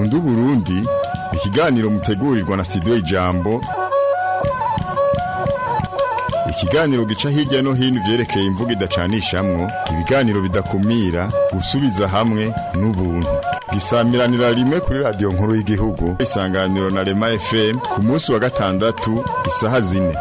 nkundu Burundi ikiganiro mutegurirwa na studio Ijambo ikiganiro gica hirya no hino vyerekeye imvugo idacanishamwo ibiganiro bidakumira gusubiza hamwe n'ubuntu gisamiranira rimwe kuri radio nkuru y'igihugu isanganiro na Rema FM ku munsi wa gatandatu isaha zine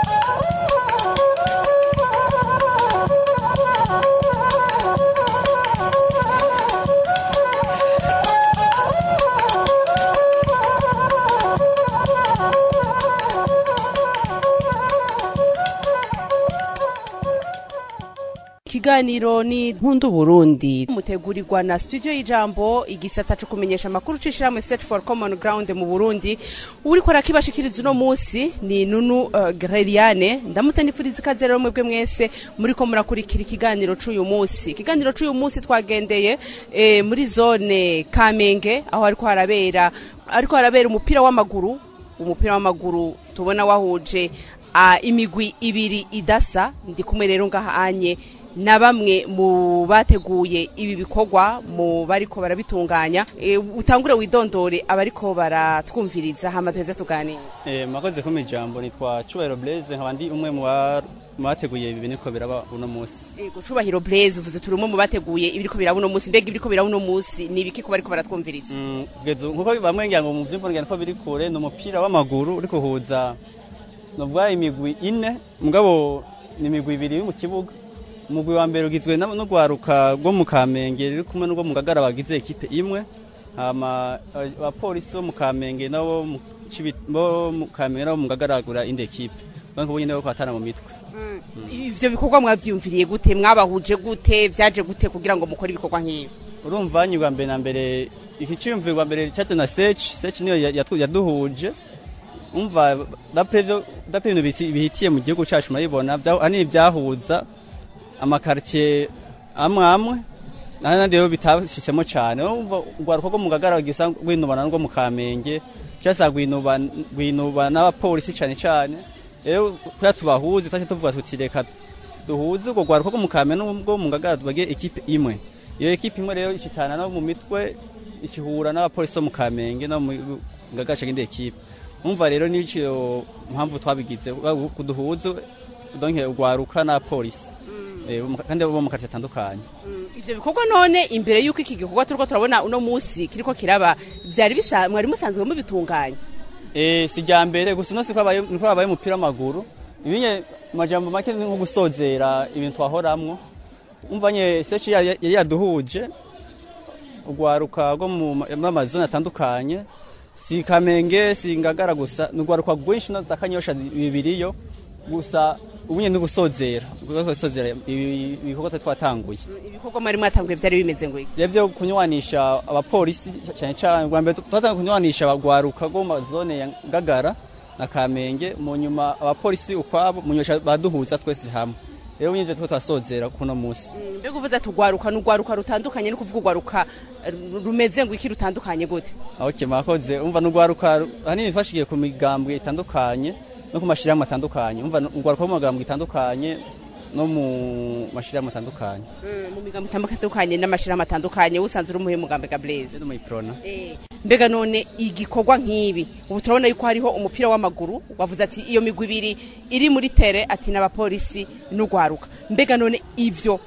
ikiganiro ni nkundu burundi mutegurirwa na studio y'ijambo igisata co kumenyesha amakuru c'ishirahamwe search for common ground mu burundi uriko arakibashikiriza uno musi ni nunu uh, greliane ndamutse nifuriza ikaze rero mwebwe mwese muriko murakurikira ikiganiro c'uyu musi ikiganiro c'uyu musi twagendeye eh, muri zone kamenge aho ariko harabera ariko harabera umupira w'amaguru umupira w'amaguru tubona wahuje uh, imigwi ibiri idasa ndi kumwe rero ngahanye na bamwe mu bateguye ibi bikorwa mu bariko barabitunganya e, utangure widondore abariko baratwumviriza hama tuheze tuganire Eh, mwakoze kumpa ijambo nitwa Cubahiro Blaise nkaba ndi umwe mu ba- mu bateguye ibi biniko biraba uno munsi ego cubahiro Blaise uvuze turi umwe mu bateguye ibiriko biraba uno munsi mbega ibiriko biraba uno munsi ni ibiki ko bariko baratwumviriza Mm, kugeza ubu nkuko bamwe ngira ngo mu vyumva ngira ko biri kure ni umupira w'amaguru uri kuhuza novuga imigwi ine mugabo ni imigwi ibiri iri mu kibuga umugwi wa mbere ugizwe na- n'urwaruka rwo mu Kamenge ruri kumwe n'urwo mu Ngagara bagize ekipe imwe hama aba- abapolisi bo mu Kamenge nabo mu Cibi- bo mu Kamenge nabo mu Ngagara bagura indi ekipe banko nyine bo kwatana mu mitwe ivyo bikorwa mwavyumviriye gute mwabahuje gute vyaje gute kugira ngo mukore ibikorwa nk'ibi urumva nyirwa mbere na mbere iki cyiyumvirwa mbere cyatse na search search niyo ya- yatu- yaduhuje umva dapre ibyo- dapre ibintu bisi- bihitiye mu gihugu cyacu murabibona bya- ahanini byahuza amakaritiye amwe amwe n'ahandi rero bitashyitsemo cyane umva urwaruka rwo mu gagara gisa rwinubana n'urwo mu kamenge cyasa rwinuba rwinuba n'abapolisi cyane cyane rero kuya tubahuze twajya tuvuga tuti reka duhuze urwo rwaruka rwo mu kamenge n'ubwo mu gagara tubagire ekipe imwe iyo ekipe imwe rero ishitana no mu mitwe ikihura n'abapolisi bo mu kamenge no mu gagara cyangwa indi ekipe umva rero n'icyo mpamvu twabigize kuduhuze donke urwaruka n'abapolisi Eh, bo mu- kandi bo mu karitsiye atandukanye ivyo bikorwa none imbere y'uko iki gikorwa turiko turabona uno munsi kiriko kiraba vyari bisa mwari musanzwe mubitunganya Eh, si rya mbere gusa uno siko habaye niko habaye umupira w'amaguru ibinye majambo make ni nko gusozera ibintu twahoramwo umva nye search ya- ya- yari yaduhuje urwaruka rwo mu ma- mu amazone atandukanye si kamenge si ngagara gusa ni urwaruka rwinshi no za kanyosha bibiriyo gusa ubu nyine ni gusozera gusozera ibi- ibikorwa twari twatanguye ibikorwa mwari mwatanguye vyari bimeze ngo iki Vya vyo kunywanisha abapolisi cyane cyane rwa mbere twatanga kunywanisha abagwaruka go mu mazone ya Ngagara na Kamenge mu nyuma abapolisi ukwabo mu nyuma baduhuza twese hamwe rero nyine twe twasozera kuno munsi mbega uvuze ati urwaruka ni urwaruka rutandukanye ni kuvuga urwaruka ru- rumeze ngo iki rutandukanye gute okay mwakoze umva n'ugwaruka hanini twashigiye ku migambwe itandukanye no ku mashirahamwe atandukanye umva n'ugwaruka mu migambwe itandukanye no mu mashirahamwe atandukanye mu migambo itandukanye n'amashirahamwe atandukanye usanzwe uri umuhe mugambe ga Blaise no mu iprona mbega none igikorwa nk'ibi ubu turabona yuko hariho umupira w'amaguru wavuze ati iyo migwi ibiri iri muri tere ati n'abapolisi n'urwaruka mbega none ivyo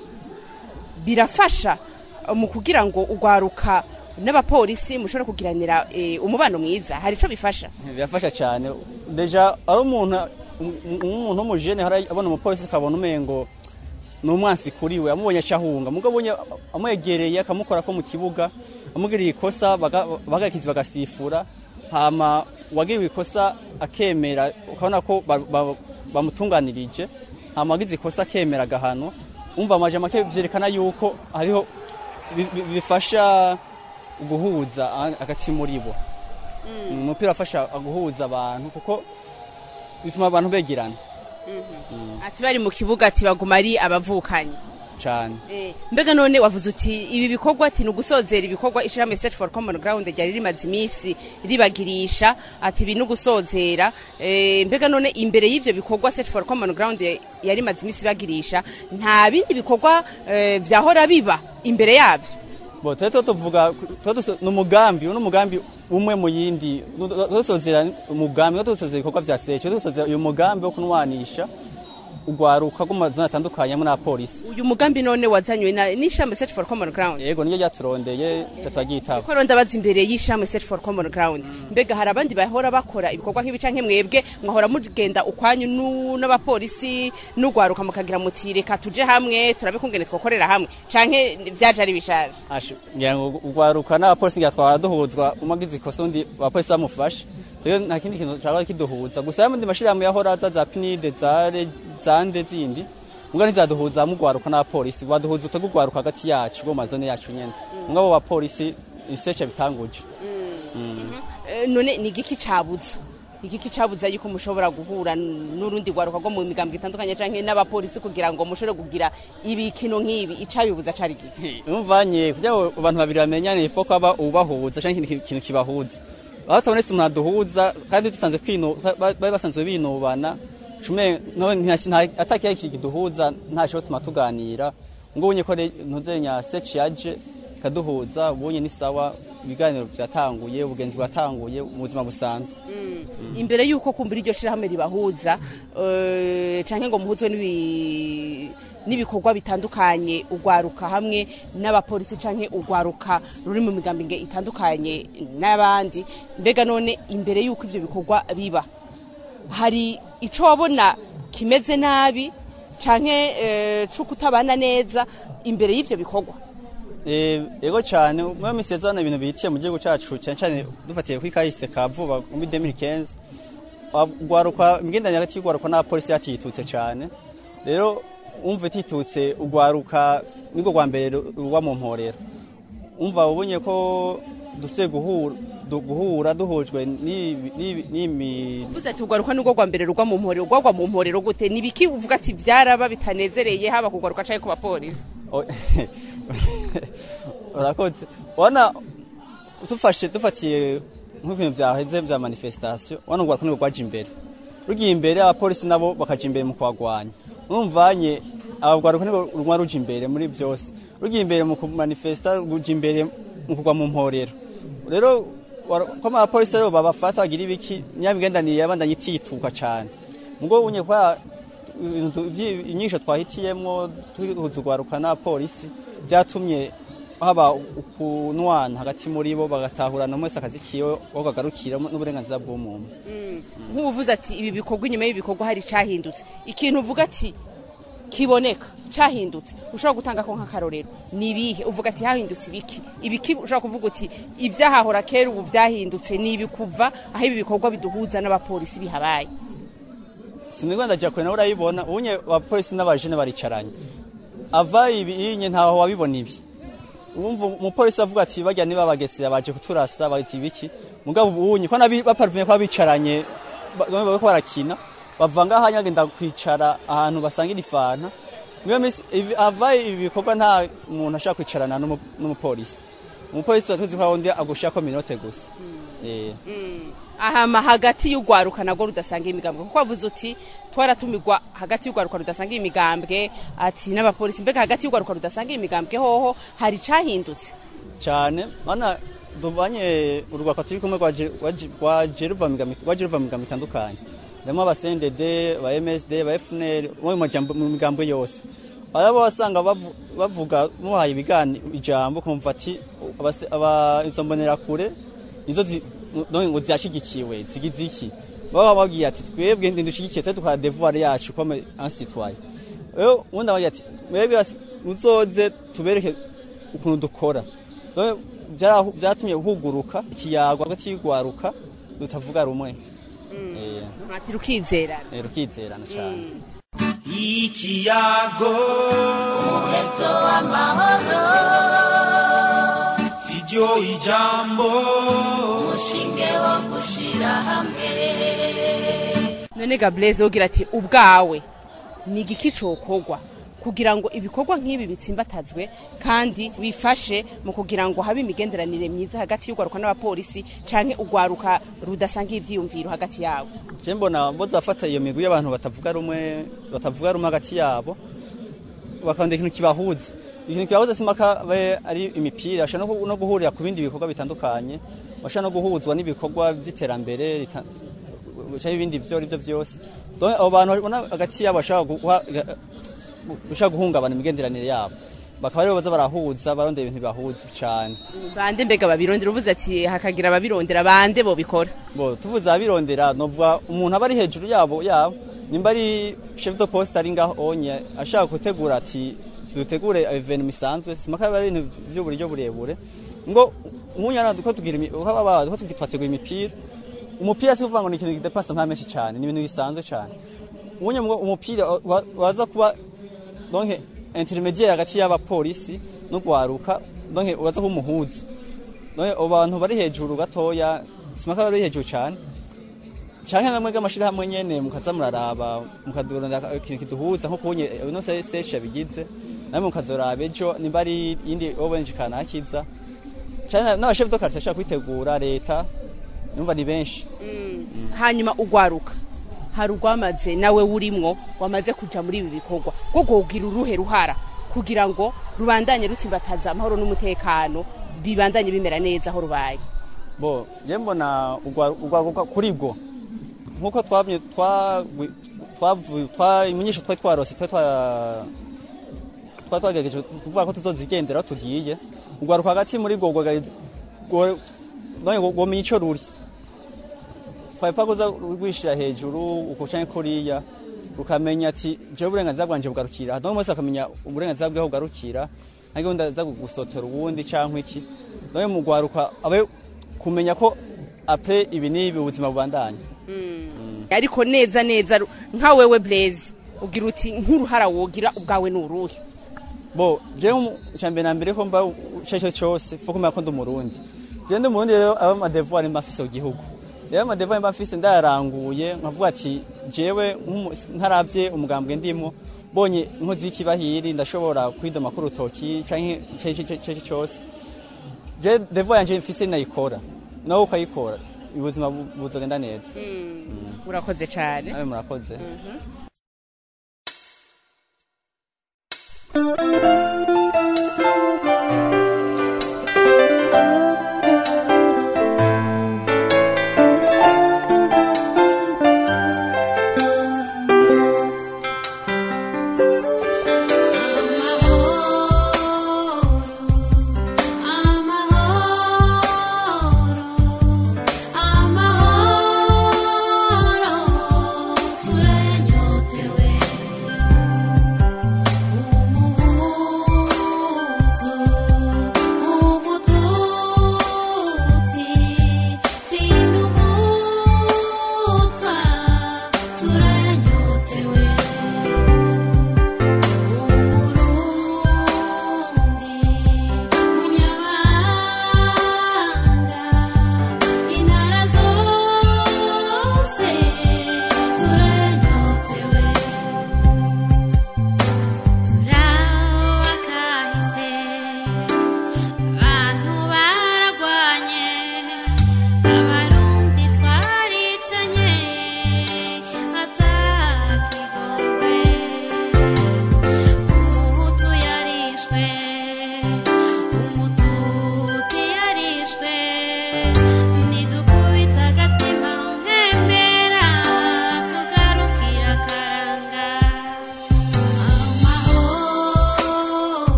birafasha eh, mu kugira ngo urwaruka n'abapolisi mushobore kugiranira eh, umubano mwiza hari ico bifasha birafasha cyane deja ari umuntu um- umuntu w'umujene hari abona umupolisi akabona umengo ni umwansi kuri we amubonye acahunga mugabo abonye amwegereye akamukora ko mu kibuga amugiriye ikosa baga- bagakizi bagasifura hama uwagiriwe ikosa akemera ukabona ko ba- ba- bamutunganirije hama wagize ikosa akemera agahano umva amaje make vyerekana yuko hariho bi- bi- bifasha guhuza hagati muri bo umupira afasha guhuza abantu kuko bituma abantu begerana ati bari mu kibuga ati baguma ari abavukanyi cyane mbega none wavuze uti ibi bikorwa ati ni ugusozera ibikorwa ishirahamwe search for common ground ryari rimaze iminsi ribagirisha ati ibi ni ugusozera Eh, mbega none imbere y'ivyo bikorwa search for common ground yari imaze iminsi bagirisha nta bindi bikorwa eh, vyahora biba imbere yavyo bo twe to tuvuga twe duso- ni umugambi uno umugambi umwe mu yindi dusozera umugambi no dusozera ibikorwa vya secho dusozera uyu mugambi wo kunwanisha ugwaruka rwo mu mazona atandukanye muri polisi uyu mugambi none wazanywe na n'ishami search for common ground yego niyo ryaturondeye twe turaryitaba ko ronda baza imbere y'ishami search for common ground mbega hari abandi bahora bakora ibikorwa nk'ibi canke mwebwe mwahora mugenda ukwanyu nu- n'abapolisi n'ugwaruka mukagira muti reka tuje hamwe turabe kungene twokorera hamwe canke vyaje ari bishaje Asha, ngira ngo ugwaruka n'abapolisi ngira twaba duhuzwa umwe agize ikosa undi abapolisi bamufashe rero nta kindi kintu caba kiduhuza gusa yamwe mashirahamwe yahora aza za pinide za re- za nde zindi mbwa ntizaduhuza mu gwaruka n'abapolisi baduhuza utego ugwaruka hagati yacu bo mu mazone yacu nyene mbwa abo bapolisi isecha bitanguje Eh, none ni igiki cabuza igiki cabuza yuko mushobora guhura n'urundi gwaruka rwo mu migambwe itandukanye canke n'abapolisi kugira ngo mushobore kugira ibikino nk'ibi icabibuza cari igiki umvanye kugira ngo abantu babiri bamenyane ifo ko aba ubahuza canke ikintu kintu kibahuza aho tubonetse umuntu aduhuza kandi dusanzwe twinu ba- bari basanzwe binubana cume no atakiya kiduhuza ntaco tuma tuganira ngo ubonye ko re- ntuzenya search yaje ikaduhuza ubonye ni sawa ibiganiro vyatanguye ubugenzi bwatanguye mu buzima busanzwe imbere yuko kumbura iryo shirahamwe ribahuza eh, canke ngo muhuzwe n'ibi- n'ibikorwa bitandukanye ugwaruka hamwe n'abapolisi canke ugwaruka ruri mu migambi nge itandukanye n'abandi mbega none imbere yuko ivyo bikorwa biba hari ico wabona kimeze nabi canke eh, co kutabana neza imbere y'ivyo bikorwa Eh, ego cyane mwe misezana ibintu bihitiye mu gihugu cyacu cyane cyane dufatiye kuri kahise ka vuba muri 2015 ugwaruka imigenderanire hagati y'ugwaruka n'abapolisi yatitutse cyane rero umva ititutse ugwaruka nibwo rwa mbere ruba mu mporero umva ubonye ko dufite guhura du- guhura duhujwe n'ibi- n'ibi- n'imi uvuze ati ugwaruka nubwo rwa mbere rugwa mu mporero ugwagwa mu mporero gute nibiki uvuga ati vyaraba bitanezereye haba kugwaruka canke ku bapolisi O- urakoze ubona dufashe dufatiye nk'ibintu byaheze bya manifestation ubona urwaruka nirwo rwaje imbere rugiye imbere abapolisi nabo bakaja imbere mu kubagwanya urumvanye abagwaruka nirwo ruguma ruja imbere muri byose rugiye imbere mu kumanifesta ruja imbere mu kugwa mu mporero rero wara- ko abapolisi rero babafata bagira ibiki nyabigendanire yabandanye itituka cane mugo unye kwa ibintu vyi- inyisho twahitiyemwo tuhuza urwaruka n'abapolisi byatumye haba ukunwana hagati muri bo bagatahurana umwe wese akazi kiwe aho kagarukira n'uburenganzira bw'umuntu nk'ubuvuze ati ibi bikorwa inyuma y'ibikorwa hari cyahindutse ikintu uvuga ati kiboneka cyahindutse ushobora gutanga ko nk'akarorero ni ibihe uvuga ati hahindutse ibiki ibiki ushobora kuvuga uti ibyahahora kera ubu byahindutse ni ibi kuva aho ibi bikorwa biduhuza n'abapolisi bihabaye sinigwa ndaja kure nawe urayibona ubunye abapolisi n'abajene baricaranye ava ibi inye ntaho wabibona ibi umva umupolisi avuga ati bajya niba bagesera baje kuturasa bati ibiki mugabo ubunye ko nabi baparuvuye ko bicaranye bariko barakina bava ngaho hanyagenda kwicara ahantu basangira ifanta niyo minsi ibi- ava ibi bikorwa nta muntu ashaka kwicarana n'umu- n'umupolisi umupolisi tuba tuzi ko wundi agushirako minote gusa Eh. ahama hagati y'urwaruka nabwo rudasanga imigambwe kuko wavuze uti twaratumigwa hagati y'urwaruka rudasanga imigambwe ati n'abapolisi mbega hagati y'urwaruka rudasanga imigambwe hoho hari cyahindutse cyane mana duvanye urwaka turi kumwe rwaje rwaje- rwaje ruva mu migambi- rwaje ruva mu migambo itandukanye harimo abasendede ba msd ba fnr mu majambo- mu migambo yose arabo wasanga bavu- bavuga muhaye ibigani ijambo kumva ati abase- aba- izo mbonerakure nizo zi- no- ngo ziyashigikiwe zigize iki baba babwiye ati twebwe ndushigikiye twe tukora devoir yacu comme un citoyen rero ubundi abagira ati mwebwe basi muzoze tubereke ukuntu dukora Rero byarahu- byatumye huguruka ikiyago hagati y'urwaruka rutavuga rumwe Eh, ati rukizerana eh, rukizerana cyane ikiyago umuheto w'amahoro siryo ijambo umushinge wo gushira hamwe none gabureze ugira ati ubwawe ni igiki cokogwa kugira ngo ibikorwa nk'ibi bitsimbatazwe kandi bifashe mu kugira ngo habe imigenderanire myiza hagati y'urwaruka n'abapolisi canke urwaruka rudasanga ivyiyumviro hagati yabo je mbona bozafata iyo migwi y'abantu batavuga rumwe batavuga rumwe hagati yabo bakanda ikintu kibahuza ikintu kibabuza simaka babe ari imipira bashobora no gu- no guhurira ku bindi bikorwa bitandukanye bashobora no guhuzwa n'ibikorwa by'iterambere rita- cyangwa ibindi byo ari byo byose Donc, abo bantu ubona hagati yabo bashobora guha- bashobora guhungabana imigenderanire yabo bakaba rero baza barahuza barondera ibintu bibahuza cyane bande mbega babirondera uvuze ati hakagira ababirondera bande bo bikora bo tuvuze abirondera novuga umuntu aba ari hejuru yabo yabo nimba ari chef de poste ari ngaho onye ashaka gutegura ati dutegure evenement isanzwe simaka biba ari ibintu by'uburyo burebure ngo umunyana duko tugira imi- uko baba duko twategura imipira umupira si kuvuga ngo ni ikintu kidepasa nta menshi cyane ni ibintu bisanzwe cyane umunye umupira wa- waza kuba donc intermediaire hagati y'abapolisi no gwaruka donc uraza kuba umuhuza donc abo bantu bari hejuru gatoya simaka bari hejuru cyane canke namwe bw'amashirahamwe nyene mukaza muraraba mukadurana ikintu kiduhuza nko kubonye ino seshi yabigize namwe mukazoraba ejo nimba ari yindi obenje kanakiza canke n'abashefu do quartier ashaka kwitegura leta numva ni benshi hanyuma ugwaruka hari urwamaze nawe wurimwo wamaze kuja muri ibi bikorwa rwo kugira uruhe ruhara kugira ngo rubandanye rutsimbataza amahoro n'umutekano bibandanye bimera neza aho rubaye bo je mbona ugwaruka kuri bwo nkuko twabye twa twavuye twa imenyesho twari twarose twari twa twa twagerageje kuvuga ko tuzozigendera aho tugiye ugwaruka hagati muri go none gomenya ico ruri faipa kuza rwishira hejuru ukucanye kuriya ukamenya ati jewe uburenganzira bwanje bugarukira hano mwese akamenya uburenganzira bwaho bugarukira nta gahunda aza gusotera uwundi canke iki none mu gwaruka abe kumenya ko apre ibi n'ibi ubuzima bubandanya ariko neza neza ru- nka wewe blaze ugira uti nk'uruhara wogira ubwawe ni uruhe bo jewe icambere na mbere ko mba ico cyose fo kumenya ko ndi umurundi jewe ndi umurundi rero aba amadevoir mba mfise ku gihugu rero amadevoir mba mfise ndayaranguye nkavuga ati jewe nk'umu- ntaravye umugambwe ndimo bonye inkozi y'ikibahiri ndashobora kwidoma ku rutoki canke ico cyose je devoir yanje mfise nayikora nawe ukayikora ubuzima bu- buzogenda neza urakoze cyane nawe murakoze Amahoro, amahoro, turayanyota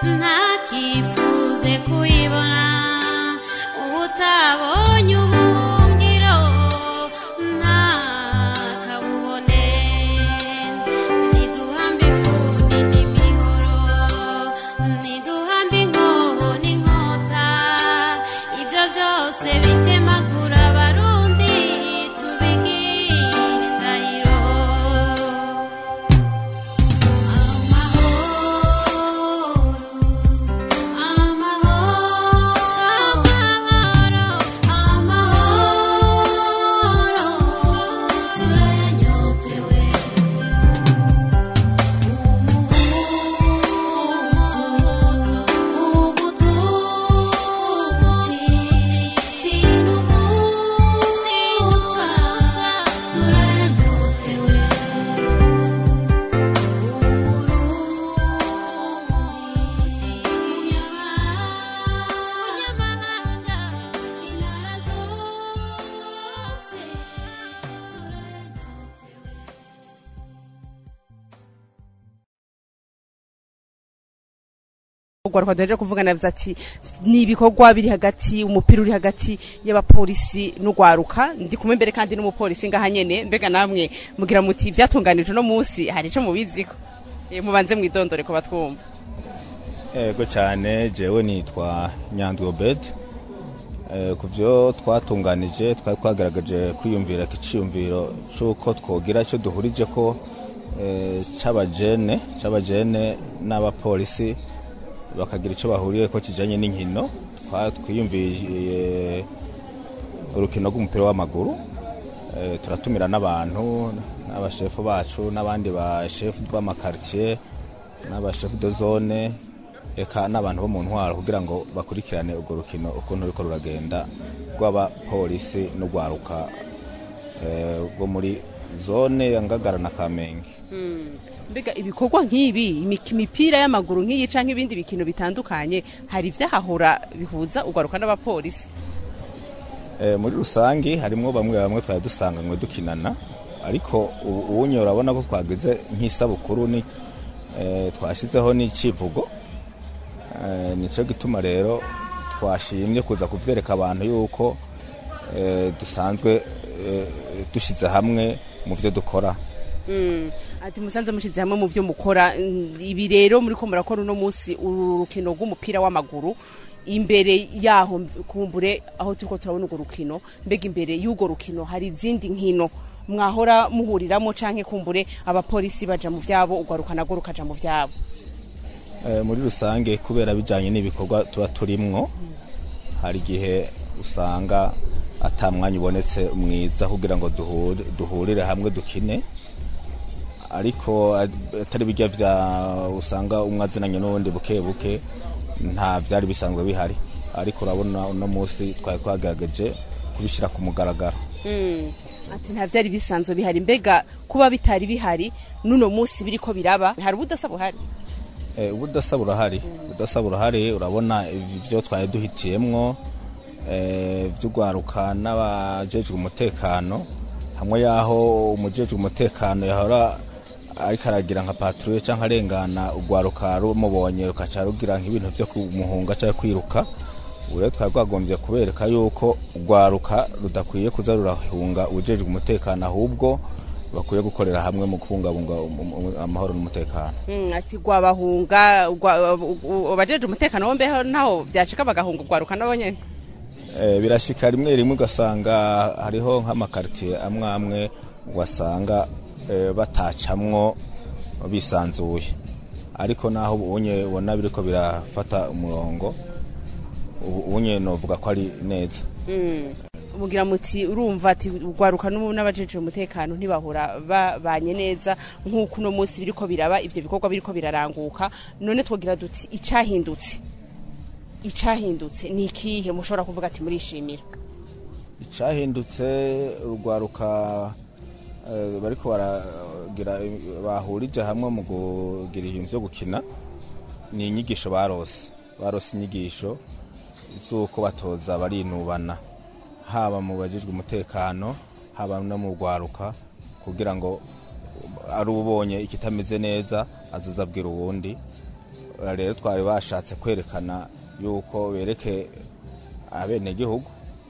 ntakifuze kuyibona utabonye ubuhungiro ntakabubone niduhambe ifuni n'imihoro niduhambe inkoho n'inkota ibyo byose bitemagura abarundi tubigire indahiro urwaruka duhejeje kuvugana yavuze ati ni ibikorwa biri hagati umupira uri hagati y'abapolisi n'urwaruka ndi kumwe mbere kandi n'umupolisi ngaha nyene mbega namwe mugira muti byatunganije uno munsi hari ico mubiziko Eh, mubanze mwidondore ko batwumva ego cyane jewe nitwa nyandwi obed Eh, ku byo twatunganije twari twagaragaje kwiyumvira ikiciyumviro cy'uko twogira icyo duhurije ko eh, c'abajene c'abajene n'abapolisi bakagira icyo bahuriye ko kijanye n'inkino Twa- twiyumviye urukino rw'umupira w'amaguru Eh, turatumira n'abantu n'abashefu bacu n'abandi bashefu b'amakaritiye n'abashefu de zone eka n'abantu bo mu ntwaro kugira ngo bakurikirane urwo rukino ukuntu ruriko ruragenda rw'abapolisi n'urwaruka eh, rwo muri zone ya ngagara na kamenge mbega ibikorwa nk'ibi imik- imipira y'amaguru nk'iyi canke ibindi bikino bitandukanye hari ivyahahora bihuza urwaruka n'abapolisi Eh, muri rusangi harimwo bamwe bamwe twari dusanganywe dukinana ariko ubu uwunye urabona ko twagize nk'isabukuru ni eh, twashizeho n'icivugo eh, nico gituma rero twashimye kuza kuvyereka abantu yuko eh, dusanzwe eh, dushize hamwe mu vyo dukora Mm. ati musanze mushize hamwe mu byo mukora Mm, ibi rero muri ko murakora uno munsi uru rukino rw'umupira w'amaguru imbere yaho kumbure aho turiko turabona urwo rukino mbega imbere y'urwo rukino hari izindi nkino mwahora muhuriramo canke kumbure abapolisi baja mu vyabo urwaruka narwo rukaja mu vyabo Eh, muri rusange kubera bijanye n'ibikorwa tuba turimwo hari igihe usanga ata mwanya ubonetse mwiza kugira ngo duhure- duhurire hamwe dukine ariko eh, atari bijya vya usanga umwe azinanye n'uwundi buke buke nta vyari bisanzwe bihari ariko urabona uno munsi twari twagerageje kubishyira ku mugaragaro Mm. ati nta vyari bisanzwe bihari mbega kuba bitari bihari n'uno munsi biriko biraba hari ubudasa buhari Eh, ubudasa burahari ubudasa burahari urabona ibyo twari duhitiyemwo eh, vy'urwaruka n'abajejwe umutekano hamwe yaho umujejwe umutekano yahora ariko aragira nka patrouille canke arengana urwaruka rumubonye rukaca rugira nk'ibintu vyo kumuhunga canke kwiruka ubu rero twari rwagombye kubereka yuko urwaruka rudakwiye kuza rurahunga ujejwe umutekano ahubwo bakwiye gukorera hamwe mu kubungabunga um- um- amahoro n'umutekano Mm, ati gwabahunga abajeje umutekano wo mbeho naho vyashika bagahunga urwaruka nabo nyene Eh, birashika rimwe rimwe ugasanga hariho nk'amakaritiye amwe amwe ugasanga eh, batacamwo bisanzuye ariko naho ubunye ubona biriko birafata umurongo ubu- ubunye novuga ko ari neza mugira muti urumva ati urwaruka n'ubu n'abajeje umutekano ntibahora babanye neza nk'uko uno munsi biriko biraba ivyo bikorwa biriko biraranguka none twogira duti icahindutse icahindutse ni ikihe mushobora kuvuga ati murishimira icahindutse urwaruka eh, bariko baragira bahurije hamwe mu kugira ibintu vyo gukina ni inyigisho barose barose inyigisho z'uko batoza barinubana haba mu bajejwe umutekano haba no mu rwaruka kugira ngo ari ubonye ikitameze neza azoza abwira uwundi rero twari bashatse kwerekana yuko bereke abenegihugu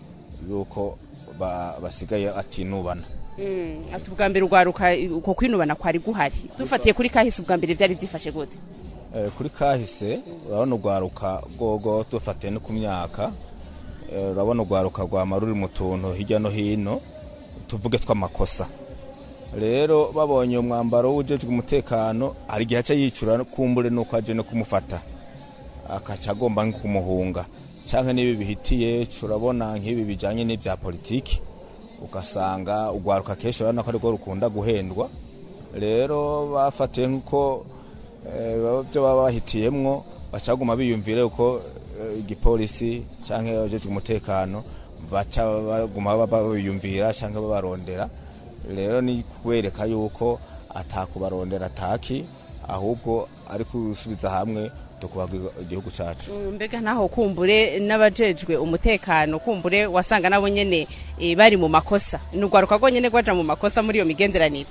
yuko ba- basigaye atinubana Mm, ati ubwa mbere urwaruka uko kwinubana kwari guhari dufatiye kuri kahise ubwa mbere byari byifashe gute Eh, kuri kahise urabona urwaruka rwogo dufatiye no ku myaka eh, urabona urwaruka rwama ruri mu tuntu hirya no hino tuvuge tw'amakosa rero babonye umwambaro w'ujejwe umutekano hari igihe aca yicura kumbure nuko aje no kumufata akaca agomba nko kumuhunga canke n'ibi bihitiye turabona nk'ibi bijanye n'ivya politiki ugasanga urwaruka kenshi urabona ko arirwo rukunda guhendwa rero bafatiye nk'uko eh, baba- byo baba bahitiyemwo baca baguma biyumvire uko eh, igipolisi canke abajejwe umutekano baca baguma baba biyumvira canke babarondera rero ni kubereka yuko atakubarondera ataki ahubwo ari gusubiza hamwe tukubaga igihugu cacu Mm, mbega naho kumbure n'abajejwe umutekano kumbure wasanga nabo nyene eh, bari mu makosa ni urwaruka rwonyene rwaja mu makosa muri iyo migenderanire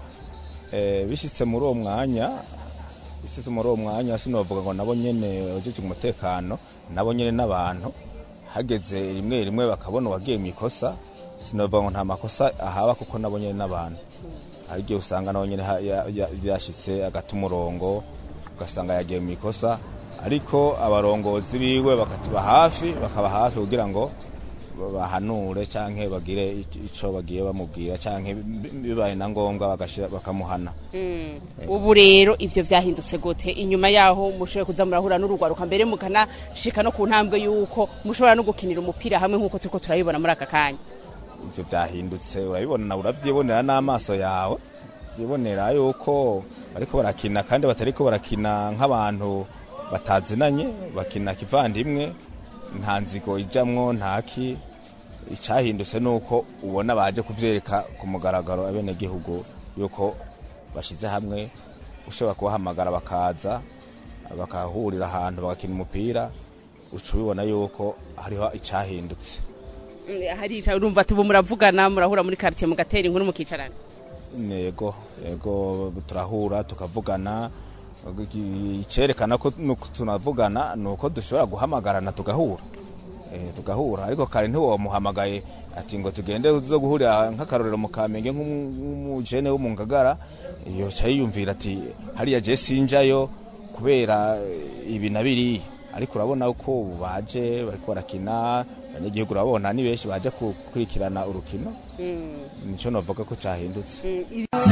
Eh, bishitse muri uwo mwanya bishitse muri uwo mwanya sinovuga ngo nabo nyene abajejwe umutekano nabo nyene n'abantu hageze rimwe rimwe bakabona uwagiye mu ikosa sinovuga ngo nta makosa ahaba kuko nabo nyene n'abantu hari igihe usanga nabo nyene ha- ya- ya- yashitse agata umurongo ugasanga yagiye mu ikosa ariko abarongozi biwe bakatuba hafi bakaba hafi kugira ngo bahanure canke bagire ic- ico bagiye bamubwira canke bi- bibaye na ngombwa bagashira bakamuhana ubu rero ivyo vyahindutse gute inyuma yaho mushoboye kuza murahura n'urugwaruka mbere mukanashika no ku ntambwe y'uko mushobora no gukinira umupira hamwe nk'uko turiko turabibona muri aka kanya ivyo vyahindutse urabibona nawe uravyibonera n'amaso yawe vyibonera yuko bariko barakina kandi batariko barakina nk'abantu batazinanye bakina kivandimwe nta nzigo ijamwo ntaki icahindutse nuko ubona baje kuvyereka ku mugaragaro abenegihugu yuko bashize hamwe ushobora kubahamagara bakaza bakahurira ahantu bagakina umupira uca ubibona yuko hariho icahindutse Mm, harica urumva ati ubu muravugana murahura muri quartier mugatera inkuru mukicarana yego yego turahura tukavugana icyerekana ko nuko tunavugana ni uko dushobora guhamagarana tugahura Eh, tugahura ariko kare ntiwamuhamagaye ati ngo tugende zo guhurira nk'akarorero mu kamenge nk'umujene wo mu ngagara iyo ca yiyumvira ati hariya je sinjayo kubera eh, ibi na biriya ariko urabona ko ubu baje bariko barakina abanyagihugu urabona ni benshi baje gukurikirana urukino nico novuga ko cahindutse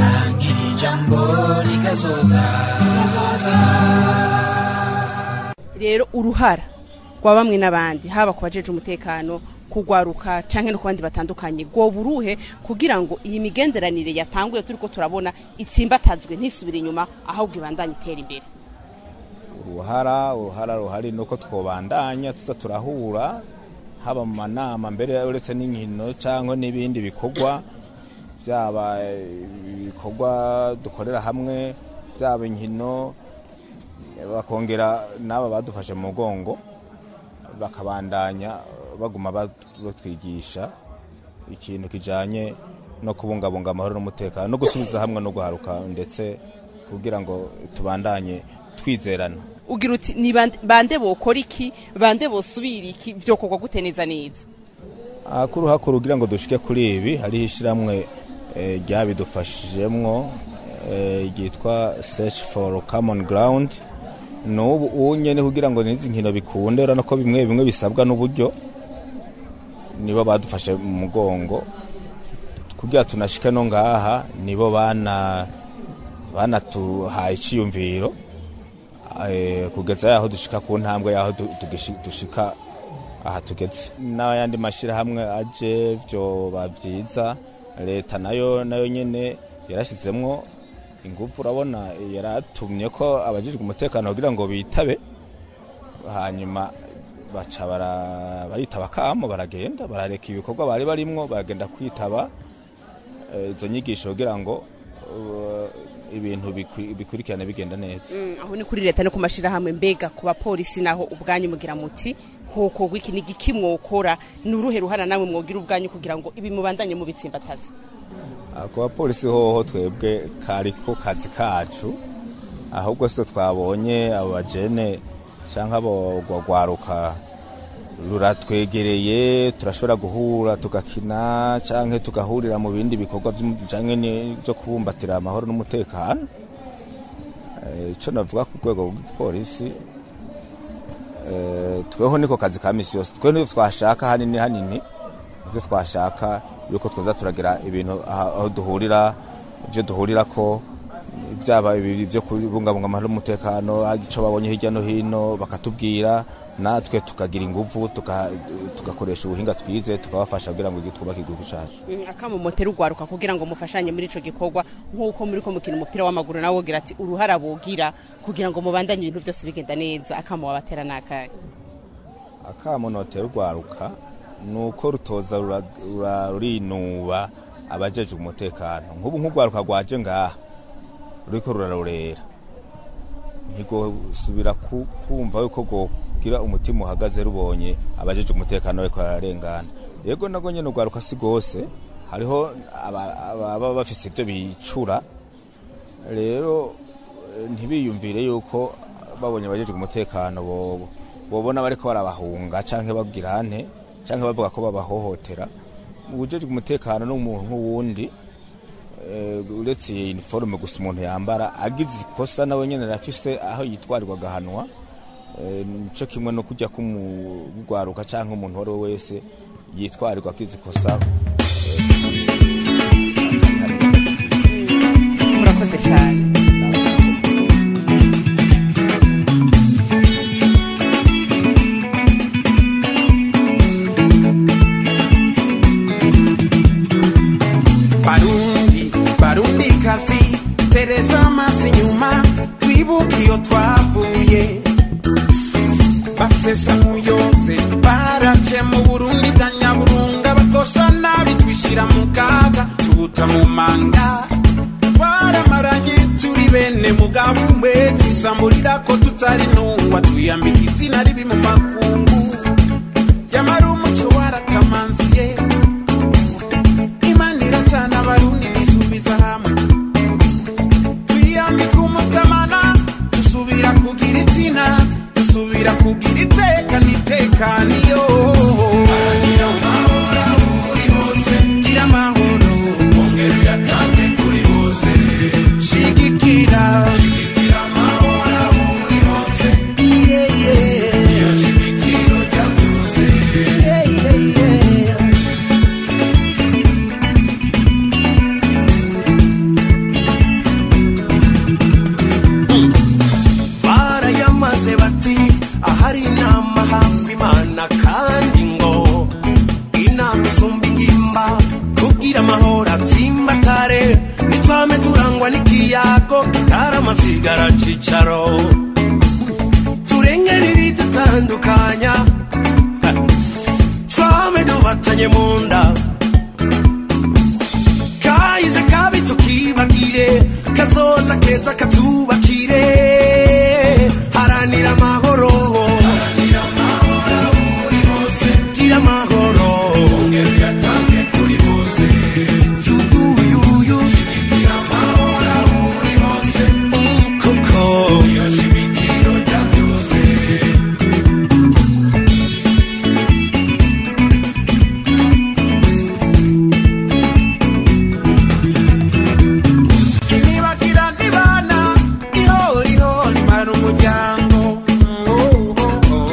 ijambo rikazoza rero uruhara rwa bamwe n'abandi haba ku bajeje umutekano kugwaruka canke no ku bandi batandukanye rwoba uruhe kugira ngo iyi migenderanire yatanguye turiko turabona itsimbatazwe ntisubire inyuma ahubwo ibandanye itera imbere uruhara uruhara ruhari nuko twobandanya tuza turahura haba mu manama mbere uretse n'inkino cyangwa n'ibindi bikorwa byaba ibikorwa dukorera hamwe byaba inkino bakongera n'aba badufashe mu mugongo bakabandanya baguma batwigisha ikintu kijanye no kubungabunga amahoro n'umutekano no gusubiza hamwe no guharuka ndetse kugira ngo tubandanye twizerana ugira uti ni bande- bande bokora iki bande bosubira iki vyokorwa gute neza neza hakuru hakuru kugira ngo dushike kuri ibi hariho ishyirahamwe eh, ryabidufashijemwo eh, ryitwa search for common ground n'ubu ubu nyene kugira ngo n'izi nkino bikunde urabona ko bimwe bimwe bisabwa n'uburyo nibo badufashe mu mugongo kugira tunashike no ngaha nibo bana banatuhaye iciyumviro eh, kugeza yaho dushika ku ntambwe yaho du- tugishi- dushika aha tugeze n'ayandi mashyirahamwe aje byoba byiza leta nayo nayo nyine yarashyizemwo ingufu urabona yaratumye ko abajijwe umutekano kugira ngo bitabe hanyuma baca bara- baritaba kamo baragenda barareka ibikorwa bari barimwo baragenda kwitaba eh, izo nyigisho kugira ngo uh, ibintu bikwi- bikurikirane bigenda neza Mm, aho ni kuri leta no ku mashirahamwe mbega ku bapolisi naho ubwanyu mugira muti hoko gwiki ni giki mwokora ni uruhe ruhara namwe mwogira ubwanyu kugira ngo ibi mubandanye mubitsimbataza Ah, ku bapolisi hoho twebwe kari ko kazi kacu ahubwo se twabonye abo bajene cyangwa abo rwaruka ruratwegereye turashobora guhura tugakina cyangwa tugahurira mu bindi bikorwa by'um- bijanye n'ibyo kubumbatira amahoro n'umutekano Eh, ico navuga ku rwego rw'igipolisi eh, tweho niko kazi ka misi yose twe nivyo twashaka hanini hanini ivyo twashaka yuko twoza turagira ibintu aha- aho duhurira ivyo duhurirako byaba ibiri byo kubungabunga amahoro n'umutekano ico babonye hirya no hino bakatubwira natwe tukagira inguvu tuka- tugakoresha ubuhinga twize tukabafasha kugira ngo twubake igihugu cacu akamo motera ugwaruka kugira ngo mufashanye muri ico gikorwa nk'uko muri ko mukina umupira w'amaguru nawe wogira ati uruhara bogira kugira ngo mubandanye ibintu byose bigenda neza akamo wabatera nakaye akamo notera urwaruka ni uko rutoza rura- rura- rurinuba abajeje umutekano nk'ubu nk'urwaruka rwaje ngaha ruriko rurarorera ntigosubira ku- kumva yuko rwogira umutima uhagaze rubonye abajeje umutekano bariko bararengana yego nago nyene urwaruka si rwose hariho aba- ababa bafise ivyo bicura rero eh, ntibiyumvire yuko babonye abajejwe umutekano bo- bobona bariko barabahunga canke babwira nte canke bavuga ko babahohotera ubujejwe umutekano n'umuntu nk'uwundi eh, uretse iyi uniforme gusa umuntu yambara agize ikosa nawe nyene arafise aho yitwarirwa agahanwa Eh, nico kimwe no kujya kumugwaruka canke umuntu uwo ari we wese yitwarirwa agize ikosa murakoze cyane barundi barundi kazi tereza amaso inyuma twibuke iyo twavuye basesa muyose barace mu burundi bwa nyaburunga bakosha nabi twishyira mu kaga tubuta mu manga twaramaranye turi bene mugabo umwe twisamburira ko tutari ntungwa twiyambika izina ribi mu makungu yamara umuco waratamanzuye imana iracana abarundi dusubiza hamwe twiyambika umutamana dusubira kugira izina dusubira kugira iteka n'itekaniyo gira amahoro ongera uyatange kuri bose shigikira shigikira amahoro aho uri hose yeah, yeah. iyo shigikiro rya byose yeah, yeah, yeah. barayamaze bati ahari inama hamba imana kandi ngo inama isumba ingimba kugira amahoro atsimbatare nitwame turangwa n'ikiyago kitaraamasigara cicaro turengera ibidutandukanya Ha. twame dubatanye mu nda kahize kabi tukibagire kazoza keza katubakire haranira amahoro gira amahoro ongera uyatange kuri bose yuyuyuyu shigikira amahoro aho uri hose koko iyo shimikiro rya byose nibagira nibana ihoriho nimara umuryango Oh, oh, oh.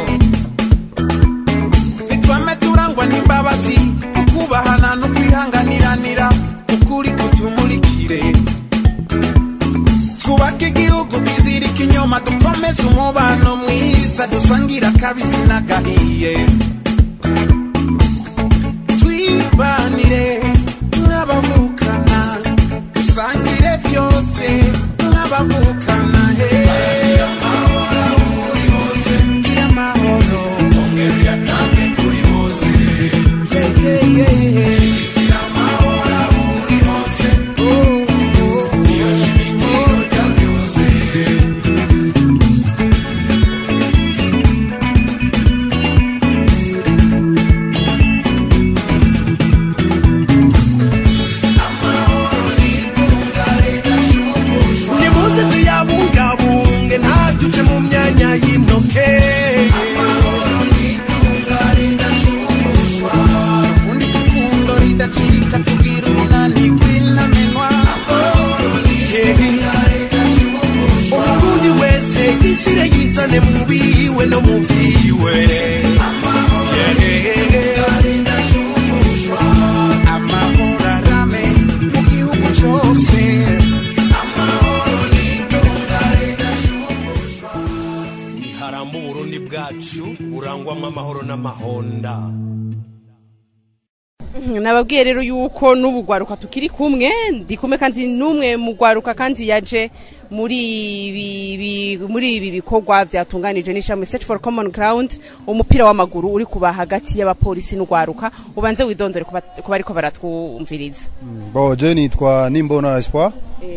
nitwame turangwa n'imbabazi ukubahana no kwihanganiranira ukuri kutumurikire twubake igihugu twizirika inyuma dukomeze umubano mwiza dusangira akabisi n'agahiye twibanire nk'abavukana dusangire byose nk'abavukana he gira amahoro ongera uyatange kuri bose yeah, yeah, yeah. shigikira amahoro aho uri hose oh, oh, iyo shimikiro rya byose nimuze tuyabu bwiwe amahoro arame mu gihugu cyose niharamba uburundi bwacu burangwamo amahoro n'amahonda nababwiye rero yuko n'ubu gwaruka tukiri kumwe ndi kumwe kandi n'umwe mu gwaruka kandi yaje muri ibi bi- muri ibi bikorwa byatunganije n'ishami search for common ground umupira w'amaguru uri kuba hagati y'abapolisi n'ugwaruka ubanze widondore kuba kuba ariko baratwumviriza bo je nitwa nimbona espoir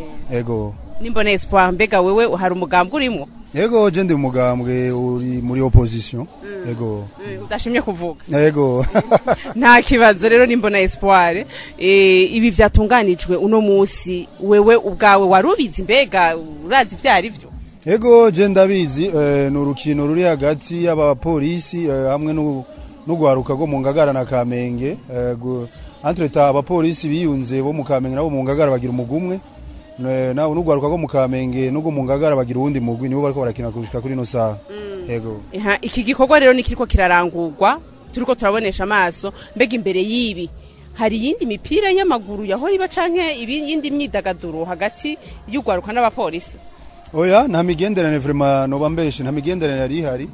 ego nimbona espoir mbega wewe hari umugambwe urimo ego je ndi umugambwe uri muri opposition ego udashimye kuvuga ego nta kibazo rero nimbona espoir eh, ibi byatunganijwe uno munsi wewe ubwawe warubizi mbega urazi ibyo ari byo ego je ndabizi eh, ni urukino ruri hagati y'abapolisi eh, hamwe n'u- n'ugwaruka rwo mu ngagara na kamenge eh, gu- entre ta abapolisi biyunze bo mu kamenge nabo mu ngagara bagira umugumwe Ne- nawe n'ugwaruka rwo mu kamenge n'ubwo mu ngagara bagira uwundi mugwi nibo bariko barakina gushika kuri ino saha ego Aha, iki gikorwa rero ni kiriko kirarangurwa turiko turabonesha amaso mbega imbere y'ibi hari iyindi mipira y'amaguru yahora iba canke ibindi myidagaduro hagati y'ugwaruka n'abapolisi oya nta migenderanire vraiment noba mbeshe nta migenderanire yari ihari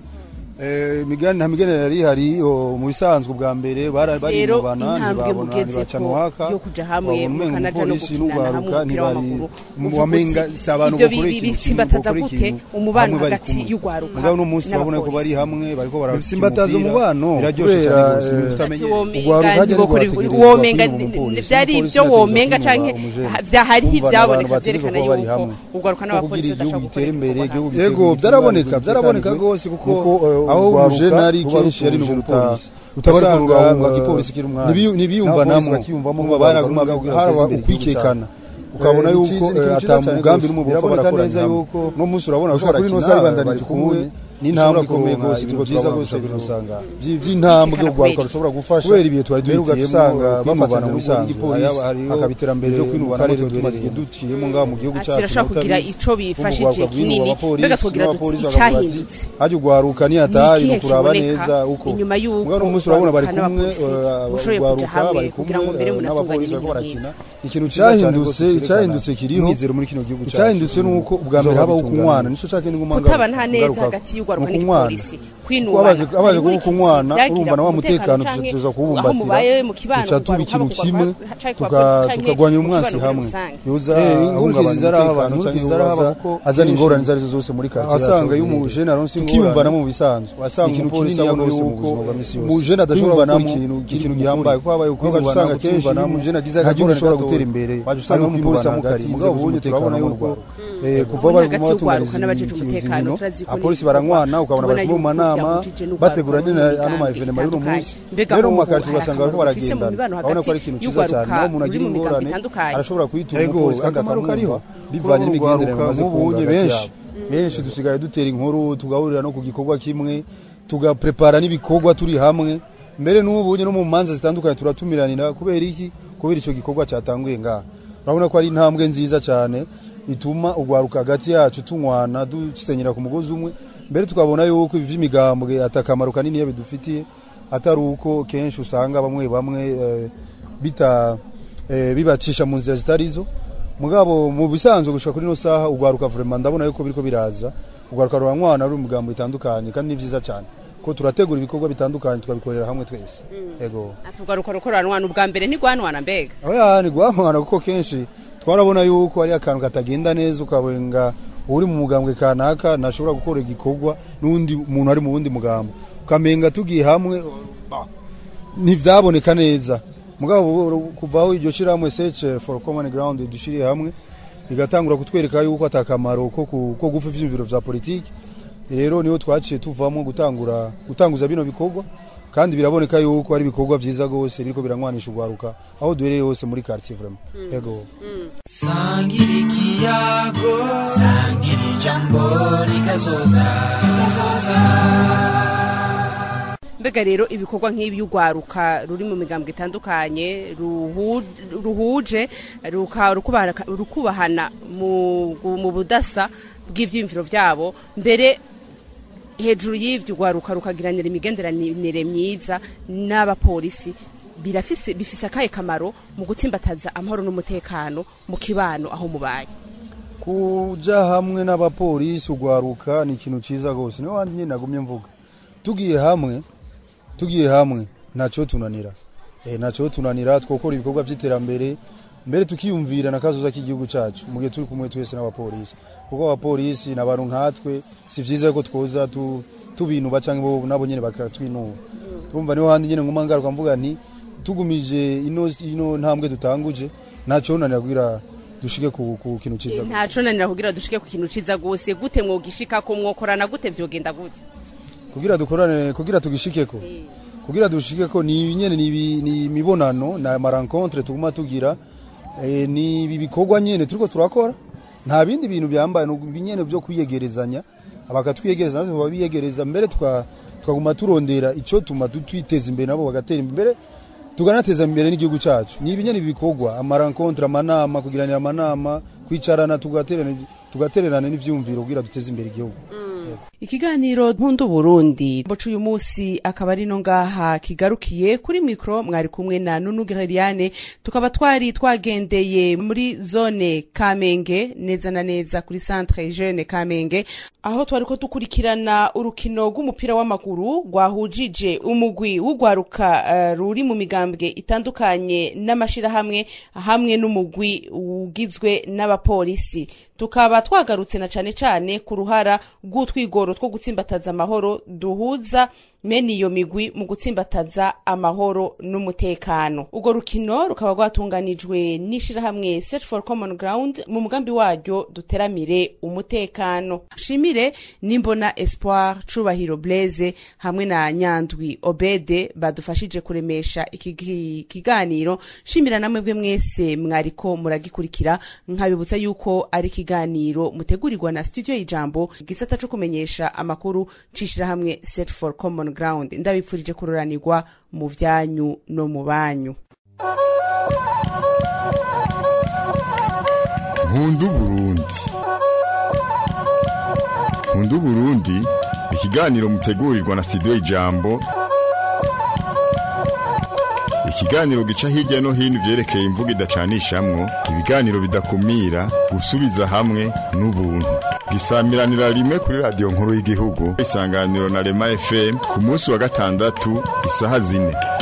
Eh, migani nta migenderanire yari ihari o, mu bisanzwe bwa mbere bara- rero barinubana intambwe ntibabona mugeze ntibacana ko uwaka yo kuja hamwe babona umenga mukanaja no umupolisi gukinana hamwe n'ugwaruka umupira ntibari w'amaguru mu uvuga wamenga uti, si abantu ivyo bakora bi- ikintu bitsimbataza kimwe, gute bakora ikintu, umubano hamwe bari hagati kumwe. y'ugwaruka mugabo uno munsi urabona ko bari n'abapolisi. hamwe bariko barakina bitsimbataza umupira. umubano biraryoshe kubera, cyane rwose, eh, Ati utamenye womenga ugwaruka hajya ntibokora- ntigwategerezwa womenga kwiba umupolisi. vyari Umupolisi ivyo ategerezwa womenga kwiba canke umujene. ha- vyahari Urumva ivyaboneka abantu bategerezwa vyerekana kuba bari yuko hamwe. ugwaruka Kuko n'abapolisi kugira igihugu badashobora gitere gukora imbere ibikorwa igihugu hamwe. yego byaraboneka byaraboneka rwose kuko aho urujene ari kenshi ari n'uruta utabasanga ngo igipolisi kiri umwanya ntibiyumva namwe bakiyumvamo ngo baraguma haraba ukwikekana ukabona yuko ata mugambi n'umwe bapfa barakorana neza yuko no munsi urabona ko kuri ino sare bandanije kumwe n'intambwe ikomeye rwose ibintu byiza rwose birusanga by'intambwe ugwaruka rushobora gufasha kubera ibihe twari duhitiyemo usanga bafana mu bisanzwe hakaba iterambere ryo kwinubana mu tumaze igihe duciyemo ngaho mu gihugu Ati cyacu birashobora kugira ico bifashije kinini mbega mbega twogira duti icahindutse hajya ugwaruka ntiyataye Ni ikihe mu kuraba kiboneka neza uko inyuma y'uko mugabo umunsi urabona bari ugwaruka kumwe n'abapolisi eh, mushoboye kuja ugwaruka hamwe bari kugira ngo kumwe mbere eh, munatunganye n'abapolisi bariko ibintu barakina byiza. ikintu cyiza cyane Icyahindutse- rwose icyahindutse cyerekana kiriho. umwizero muri kino gihugu cyacu Icyahindutse ni uko ubwa mbere habaho kunywana nico cakindi ngumanga kutabana neza hagati y'ugwaruka n'igipolisi kwinubana abaje abaje Hari muri kuba kunywana vyagira urumva na wa umutekano mutekano canke tuza aho kuwubumbatira mubaye mu kibano duca tuba ugwaruka ikintu bakugwa kimwe kwa- canke kwa tuka- polisi canke tukagwanya mu umwansi kibano hamwe muri rusange. yoza Eh, ingurukezi ahungabanya zarahaba, umutekano ingurukezi canke zarahaba yoza kuko azana kenshi ingorane izo arizo zose muri karitsiye wasanga yacu. iyo umujene aronse ingorane, tukiyumvanamo mu bisanzwe wasanga ikintu umupolisi kinini abona rwose mu yuko buzima bwa misi yose umujene adashobora kwiyumvanamo gukora ikintu ikintu kiri gihambaye mukuri. kuko habaye Kuko waje usanga kenshi iyo kwiyumvanamo umujene agize nta gihugu akagorane gishobora gatoya, gutera imbere waje usanga hariho umupolisi kwiyumvana hagati amukatiye, mugabo inzego ubundi turabona z'umutekano yuko n'urwego. eh, kuva Ubundi baguma hagati y'ugwaruka batunganyiriza n'abajejwe izi umutekano nkino turazi ko abapolisi n'ibikorwa baranywana ukabona bari tubona mu yuko manama vyahujije n'urwaruka bategura nyine rw'imigambi ano maevenema y'uno itandukanye. munsi Mbega rero mu ubu makarito hari ugasanga bariko akamaro bifise mu baragendana mibano urabona ko ari hagati ikintu cyiza cyane y'ugwaruka naho umuntu ruri agira mu migambi ingorane itandukanye. arashobora kuyitura Yego, umupolisi kandi akamaro akamwumva kariho. bivanye Kuko n'imigenderanire urwaruka bamaze nk'ubunye kunga benshi. hagati yabo. benshi dusigaye dutera inkuru tugahurira no ku gikorwa kimwe tugaprepara n'ibikorwa turi hamwe mbere n'ubunye no mu manza zitandukanye turatumiranira kubera iki kubera icyo gikorwa cyatanguye ngaha urabona ko ari intambwe nziza cyane ituma ugwaruka hagati yacu tunywana dusenyera ku mugozi umwe mbere tukabona yuko ivi imigambwe atakamaro kanini iyo bidufitiye atari uko kenshi usanga bamwe bamwe eh, bita eh, bibacisha mu nzira zitari zo mugabo mu bisanzwe gushika kuri no saha ugwaruka vraiment ndabona yuko biriko biraza ugwaruka ruranywana ruri mu migambo itandukanye kandi ni vyiza cyane ko turategura ibikorwa bitandukanye tukabikorera hamwe twese ego atugaruka rukoranwana ubwa mbere ntigwanwana mbega oya ni guhamwana kuko kenshi twarabona yuko ari akantu katagenda neza ukabenga uri mu mugambwe kanaka ntashobora gukora igikorwa n'undi muntu ari mu wundi mugambo ukamenga tugiye hamwe bah, ntivyaboneka neza mugabo kuva aho iryo shirahamwe search for common ground dushiriye hamwe bigatangura kutwereka yuko atakamaro ko ku- ko gufa ivyumviro vya politiki rero niho twaciye tuvamo gutangura gutanguza bino bikorwa kandi biraboneka yuko ari ibikorwa vyiza gose biriko biranywanisha ugwaruka aho duhereye hose muri quartier vraiment yego sangira ikiyago sangira ijambo rikazoza mbega rero ibikorwa nk'ibi y'ugwaruka ruri mu migambwe itandukanye ruhu- ruhuje ruka- rukubahana- rukubahana mu mu budasa bw'ivyiyumviro vyabo mbere hejuru y'ivyo ugwaruka rukagiranira imigenderanire myiza n'abapolisi birafise bifise akahe kamaro mu gutsimbataza amahoro n'umutekano mu kibano aho mubaye kuja hamwe n'abapolisi ugwaruka ni ikintu ciza rwose niyo wandi nyine nagumye mvuga tugiye hamwe tugiye hamwe ntaco tunanira eh ntaco tunanira twokora ibikorwa vy'iterambere mbere tukiyumvira na kazoza k'igihugu cacu mu gihe turi kumwe twese n'abapolisi kuko abapolisi ni abantu nkatwe si vyiza ko twoza tu, tubinuba canke bo nabo nyene bakatwinuba urumva niho handi nyene nguma ngaruka mvuga nti tugumije ino ino ntambwe dutanguje ntaco nanira kugira dushike ku, ku kintu ciza ntaco nanira kugira dushike ku kintu ciza gose gute mwogishika ko mwokorana gute vyogenda gute kugira dukorane kugira tugishikeko kugira dushikeko ni nyene ni ibi- ni imibonano na marankontre tuguma tugira eh, ni ibi bikorwa nyene turiko turakora nta bindi bintu byambaye no binyene byo kwiyegerezanya abakatwiyegereza natwe babiyegereza mbere tuka tukaguma turondera ico tuma du- twiteza imbere nabo bagatera imbere tuganateza imbere n'igihugu cacu ni ibinyene bikorwa amarankontre amanama kugiranira amanama kwicarana tugaterana tugatererana n'ivyumviro kugira duteze imbere igihugu ikiganiro mpundu burundi boca uyu munsi akaba ari no ngaha kigarukiye kuri mikro mwari kumwe na nunu gereriane tukaba twari twagendeye muri zone kamenge neza na neza kuri centre jeune kamenge aho twari ko dukurikirana urukino rw'umupira w'amaguru rwahujije umugwi w'ugwaruka uh, ruri mu migambwe itandukanye n'amashirahamwe hamwe n'umugwi ugizwe n'abapolisi tukaba twagarutse na cane cane ku ruhara rw'utwigoro two gutsimbataza amahoro duhuza mene iyo migwi mu gutsimbataza amahoro n'umutekano urwo rukino rukaba rwatunganijwe n'ishirahamwe search for common ground mu mugambi waryo duteramire umutekano shimire nimbona espoir cubahiro blaise hamwe na nyandwi obede badufashije kuremesha iki ki- kiganiro shimira namwe bwe mwese mwariko muragikurikira nkabibutsa yuko ari ikiganiro mutegurirwa na studio y'ijambo igisata co kumenyesha amakuru c'ishirahamwe set for common ground ndabipfurije kuroranirwa mu vyanyu no mu banyu nkundu burundi nkundu burundi ikiganiro mutegurirwa na studio ijambo ikiganiro gica hirya no hino ivyerekeye imvugo idacanishamwo ibiganiro bidakumira gusubiza hamwe n'ubuntu gisamiranira rimwe kuri radiyo nkuru y'igihugu isanganiro na rema fm ku munsi wa gatandatu isaha zine